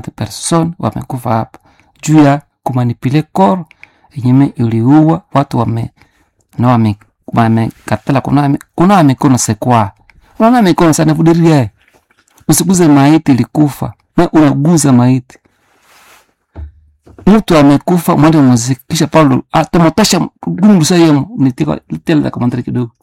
person wamekufa hapa juu ya kumanipule koro yenyeme iliua watu wame na wame wamekatala kunawa kunawa mikono sekwa unaona mikono sana vudiria usiguze maiti ilikufa na unaguza maiti mtu amekufa mwende muziki kisha paulo atomotosha gundusa yemo nitela kamandari kidogo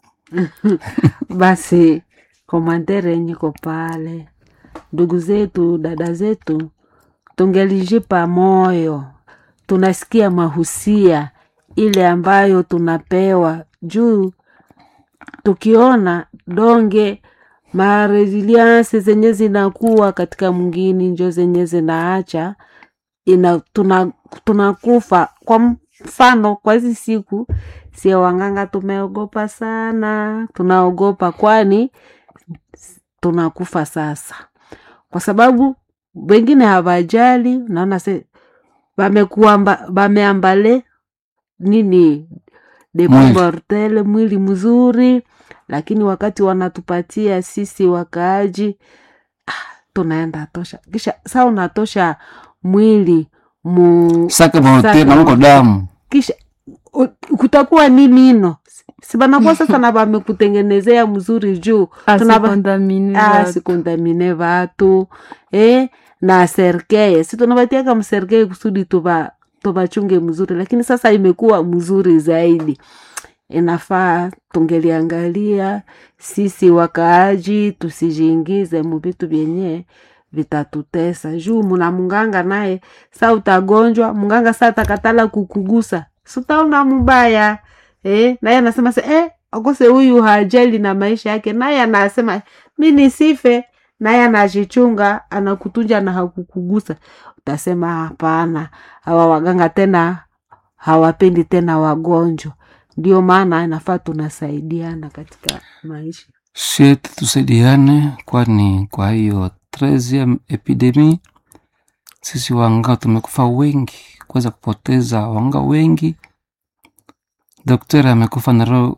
basi komandere yenye ko pale ndugu zetu dada zetu tungelijipa moyo tunasikia mahusia ile ambayo tunapewa juu tukiona donge maresilianse zenye zinakuwa katika mwingini njo zenye zinaacha ina tuna tunakufa kwa mfano kwa hizi siku sie wanganga tumeogopa sana tunaogopa kwani tunakufa sasa kwa sababu wengine hawajali naona se wamekuamba wameambale nini de Mwili. mortele mwili mzuri lakini wakati wanatupatia sisi wakaaji ah, tunaenda tosha kisha saa unatosha mwili mu sake morte Sake na mko morte. damu kisha u- kutakuwa nini ino sibanakuwa sasa na vamekutengenezea mzuri juu Tunava- asikondamini Ah, sikundamine vatu eh, na serkeye si tunavatiaka mserkeye kusudi tuva tuvachunge mzuri lakini sasa imekuwa mzuri zaidi inafaa tungeliangalia sisi wakaaji tusijiingize muvitu vyenye vitatutesa juu muna munganga naye sa utagonjwa munganga sa takatala kukugusa sutaona mubaya eh, naye anasema se eh, akose huyu hajali na maisha yake naye anasema mi nisife naye anajichunga anakutunja na hakukugusa utasema hapana hawa waganga tena hawapendi tena wagonjwa ndio maana inafaa tunasaidiana katika maisha sheti tusaidiane kwani kwa hiyo 13 epidemi sisi wanga tumekufa wengi kuweza kupoteza wanga wengi daktari amekufa na roho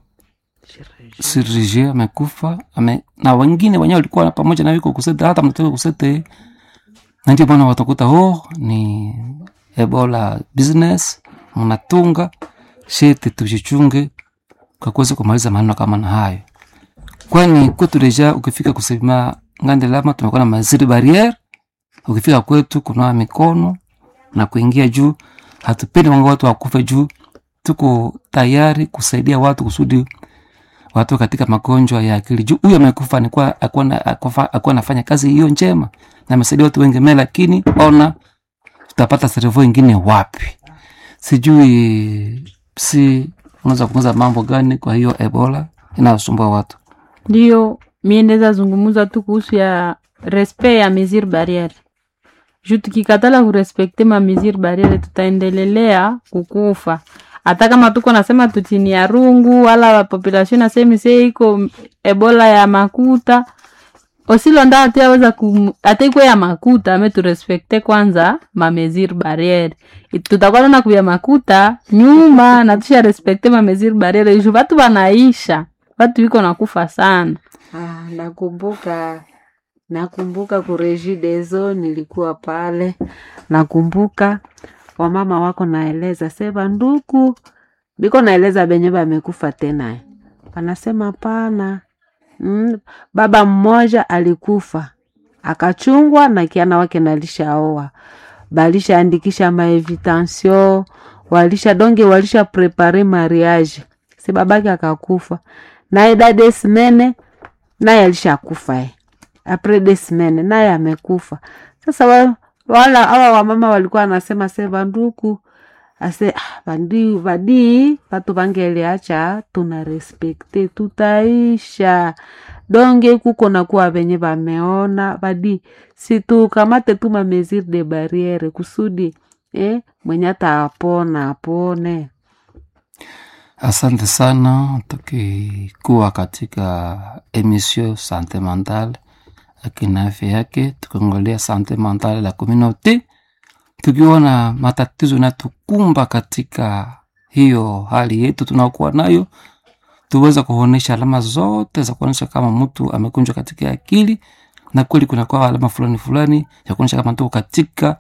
sirije amekufa ame, na wengine wenyewe walikuwa na pamoja na wiko kusete hata mtoka kusete na ndio maana watakuta oh ni ebola business mnatunga sheti tujichunge kwa kuweza kumaliza maneno kama na hayo kwani kwetu deja ukifika kusema ngande lama tumekuwa na maziri barriere ukifika kwetu kunawa mikono na kuingia juu hatupendi wanga watu wakufe juu tuko tayari kusaidia watu kusudi watu katika magonjwa ya akili juu huyu amekufa nikuwa akuwa anafanya kazi hiyo njema na amesaidia watu wengi me lakini ona tutapata serevo ingine wapi sijui si unaweza kuuza mambo gani kwa hiyo ebola inayosumbua watu ndiyo mie ndeza zungumuza tu kuhusu ya respect ya mesure barriere juu tukikatala kurespekte ma mesure barriere tutaendelelea kukufa hata kama tuko nasema tutini ya rungu wala population nasemi se iko ebola ya makuta osilonda atiaweza ata iko ya makuta ame turespekte kwanza ma mesure barriere It- tutakuwa tena kuya makuta nyuma na tusha respekte ma mesure barriere juu vatu vanaisha vatu viko nakufa sana Ah, nakumbuka nakumbuka kurejidezo nilikuwa pale nakumbuka wamama wako naeleza sema nduku biko naeleza benye bamekufa tena anasema pana mm, baba mmoja alikufa akachungwa na kiana wake nalishaoa balishaandikisha maevitansion walisha donge walisha prepare mariage si babake akakufa naye dade simene naye alishakufa e apres de semaine naye amekufa sasa wa, wala awa wamama walikuwa anasema se vanduku ase ah, vandi vadii vatu vangeliacha tuna respekte tutaisha donge kuko nakuwa venye vameona vadi situkamate tu ma mesure de barriere kusudi eh, mwenye ataapona apone asante sana tukikuwa katika emission sante mentale akina afya yake tukiangalia sante mentale la communauté tukiona matatizo natukumba katika hiyo hali yetu tunaokuwa nayo tuweza kuonyesha alama zote za kuonyesha kama mtu amekunjwa katika akili na kweli kunakuwa alama fulani fulani ya kuonyesha kama tuko katika